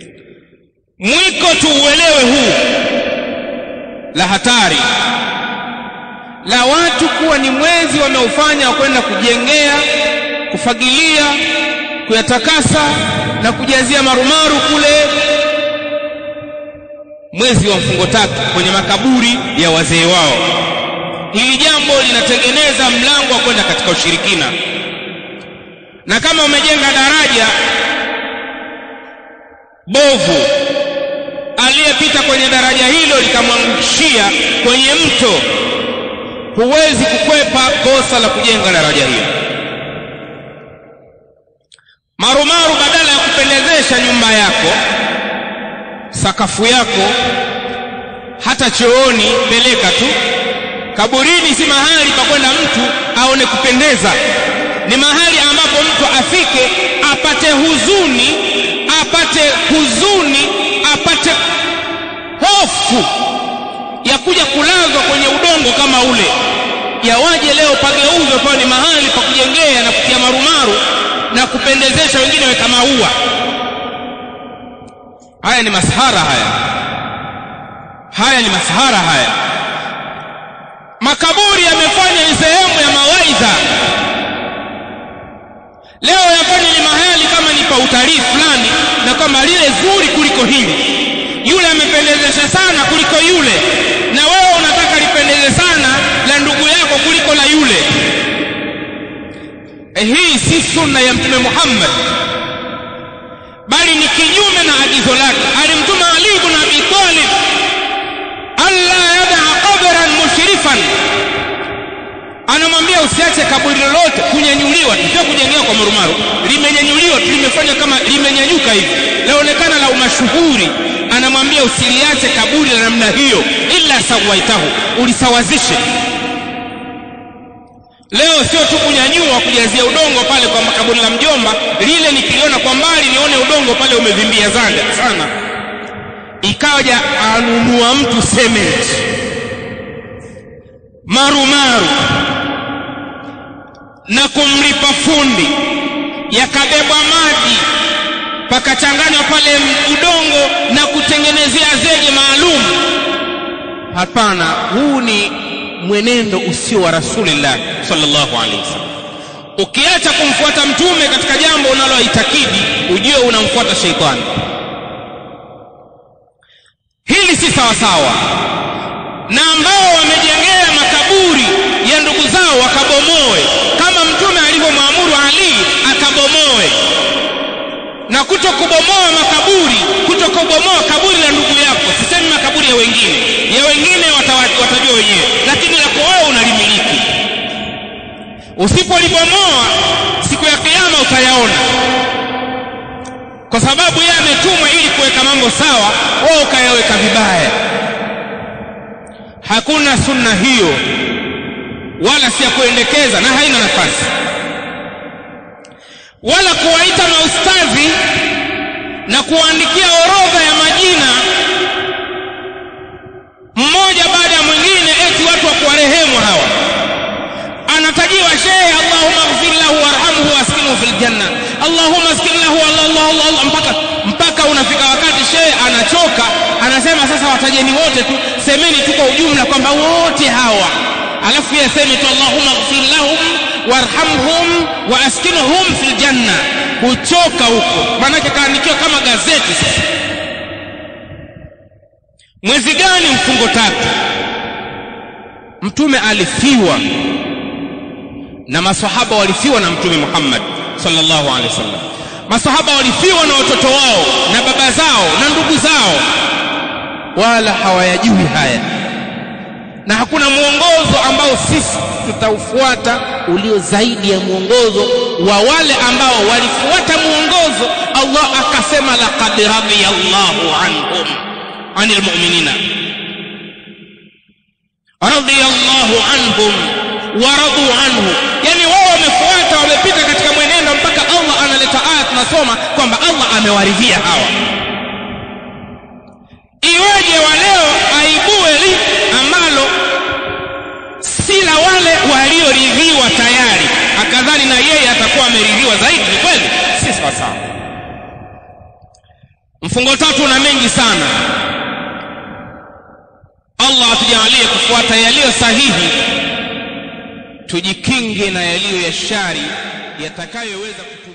mwiko tuuelewe huu la hatari la watu kuwa ni mwezi wanaofanya wa kwenda kujengea kufagilia kuyatakasa na kujazia marumaru kule mwezi wa mfungo tatu kwenye makaburi ya wazee wao hili jambo linatengeneza mlango wa kwenda katika ushirikina na kama umejenga daraja bovu aliyepita kwenye daraja hilo likamwangushia kwenye mto huwezi kukwepa kosa la kujenga daraja hilo marumaru badala ya kupendezesha nyumba yako sakafu yako hata chooni peleka tu kaburini si mahali pa kwenda mtu aone kupendeza ni mahali ambapo mtu afike apate huzuni apate huzuni apate hofu ya kuja kulazwa kwenye udongo kama ule yawaje leo pageuzwe pawe ni mahali pa kujengea na kutia marumaru na kupendezesha wengine weka maua haya ni masahara haya haya ni masahara haya makaburi yamefanya ni sehemu ya mawaidha leo yafanya ni mahali kama ni pa utalii fulani na kwamba lile zuri kuliko hili yule amependezesha sana kuliko yule na wewe unataka lipendeze sana la ndugu yako kuliko la yule e hii si sunna ya mtume Muhammad bali ni kinyume na agizo lake alimtuma Ali ibn Abi Talib alla yadaa qabran mushrifan anamwambia usiache kaburi lolote kunyanyuliwa sio kujengewa kwa marumaru limenyanyuliwa tu limefanya kama limenyanyuka hivi laonekana la umashuhuri anamwambia usiliache kaburi la namna hiyo illa sawaitahu ulisawazishe leo sio tu kunyanyua kujazia udongo pale kwa kaburi la mjomba lile nikiliona kwa mbali nione udongo pale umevimbia zanda sana ikaja anunua mtu cement marumaru na kumlipa fundi yakabebwa maji pakachanganywa pale udongo na kutengenezea zege maalum hapana huu ni mwenendo usio wa rasulillah sallallahu alaihi wasallam ukiacha kumfuata mtume katika jambo unaloitakidi ujue unamfuata sheitani hili si sawasawa na ambao wamejengea makaburi ya ndugu zao wakabomoe kama mtume alivyomwamuru ali akabomoe na kuto kubomoa makaburi kuto kubomoa kaburi la ndugu yako sisemi makaburi ya wengine ya wengine watajua wenyewe lakini lako wewe unalimiliki usipolibomoa siku ya kiyama utayaona kwa sababu yeye ametumwa ili kuweka mambo sawa wewe ukayaweka vibaya hakuna sunna hiyo wala si ya kuendekeza na haina nafasi wala kuwaita maustadhi na kuwaandikia orodha ya majina mmoja baada ya mwingine eti watu wa kuwarehemu hawa anatajiwa shehe allahumma ighfir lahu warhamhu waskinhu fil janna allahumma askin lahu allah allah allah, allah mpaka mpaka unafika wakati shehe anachoka anasema sasa watajeni wote tu semeni tu kwa ujumla kwamba wote hawa alafu yeye aseme tu allahumma ighfir lahum warhamhum wa askinhum fil janna huchoka huko maanake kaandikiwa kama gazeti sasa mwezi gani mfungo tatu mtume alifiwa na masahaba walifiwa na mtume Muhammad sallallahu alaihi wasallam masahaba walifiwa na watoto wao na baba zao na ndugu zao wala hawayajui haya na hakuna mwongozo ambao sisi tutaufuata ulio zaidi ya mwongozo wa wale ambao walifuata mwongozo Allah akasema laqad radiyallahu anhum anil mu'minina radiyallahu anhum waradu anhu yani wao wamefuata wamepita katika mwenendo mpaka Allah analeta aya tunasoma kwamba Allah amewaridhia hawa iweje wa leo aibue li ambalo si la wale walioridhiwa tayari akadhani na yeye atakuwa ameridhiwa zaidi ni kweli si sawasawa mfungo tatu na mengi sana allah atujalie kufuata yaliyo sahihi tujikinge na yaliyo ya shari yatakayoweza kutu